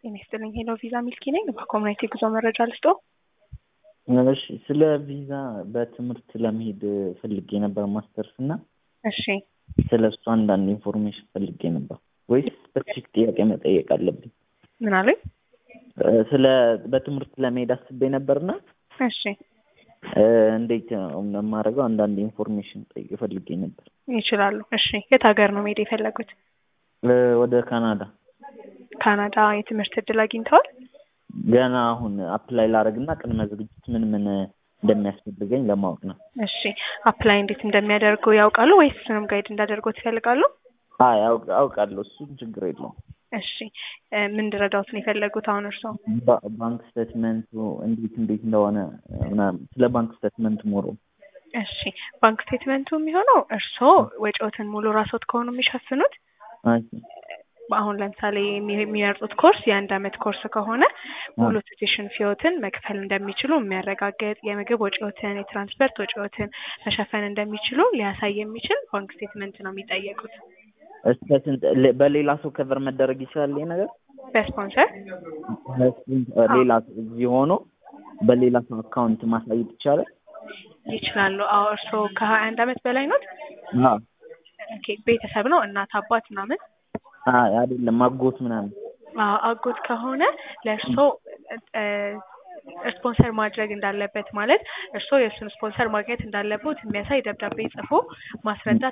ጤና ይስጥልኝ ሄሎ ቪዛ ሚልኪ ነኝ። በኮሚኒቲ ጉዞ መረጃ ልስጦ። እሺ ስለ ቪዛ በትምህርት ለመሄድ ፈልጌ ነበር ማስተርስ እና እሺ ስለ እሱ አንዳንድ ኢንፎርሜሽን ፈልጌ ነበር ወይስ ስፔሲፊክ ጥያቄ መጠየቅ አለብኝ? ምን አሉኝ? ስለ በትምህርት ለመሄድ አስቤ ነበርና እሺ እንዴት ነው የማደርገው? አንዳንድ ኢንፎርሜሽን ጠይቅ ፈልጌ ነበር። ይችላሉ። እሺ የት ሀገር ነው መሄድ የፈለጉት? ወደ ካናዳ ካናዳ የትምህርት እድል አግኝተዋል? ገና አሁን አፕላይ ላደርግና ቅድመ ዝግጅት ምን ምን እንደሚያስፈልገኝ ለማወቅ ነው። እሺ አፕላይ እንዴት እንደሚያደርጉ ያውቃሉ ወይስ እሱንም ጋይድ እንዳደርጎት ይፈልጋሉ? አይ አውቅ- አውቃለሁ፣ እሱን ችግር የለውም። እሺ ምን እንድረዳዎት ነው የፈለጉት አሁን እርስዎ? ባ- ባንክ ስቴትመንቱ እንዴት እንዴት እንደሆነ ምናምን ስለ ባንክ ስቴትመንት ሞሮ እሺ ባንክ ስቴትመንቱ የሚሆነው እርስዎ ወጪዎትን ሙሉ ራስዎት ከሆኑ የሚሸፍኑት አሁን ለምሳሌ የሚ- የሚመርጡት ኮርስ የአንድ አመት ኮርስ ከሆነ ሙሉ ቱቴሽን ፊዎትን መክፈል እንደሚችሉ የሚያረጋግጥ የምግብ ወጪዎትን፣ የትራንስፖርት ወጪዎትን መሸፈን እንደሚችሉ ሊያሳይ የሚችል ባንክ ስቴትመንት ነው የሚጠየቁት። እስከ ስንት ሌ- በሌላ ሰው ከቨር መደረግ ይችላል ይሄ ነገር? በስፖንሰር ሌላ ሰው እዚህ ሆኖ በሌላ ሰው አካውንት ማሳየት ይቻላል? ይችላሉ። አዎ እርስዎ ከሀያ አንድ አመት በላይ ኖት? አዎ። ኦኬ ቤተሰብ ነው እናት አባት ምናምን? አይ አይደለም አጎት ምናምን አዎ አጎት ከሆነ ለእርስዎ ስፖንሰር ማድረግ እንዳለበት ማለት እርስዎ የእሱን ስፖንሰር ማግኘት እንዳለበት የሚያሳይ ደብዳቤ ጽፎ ማስረዳት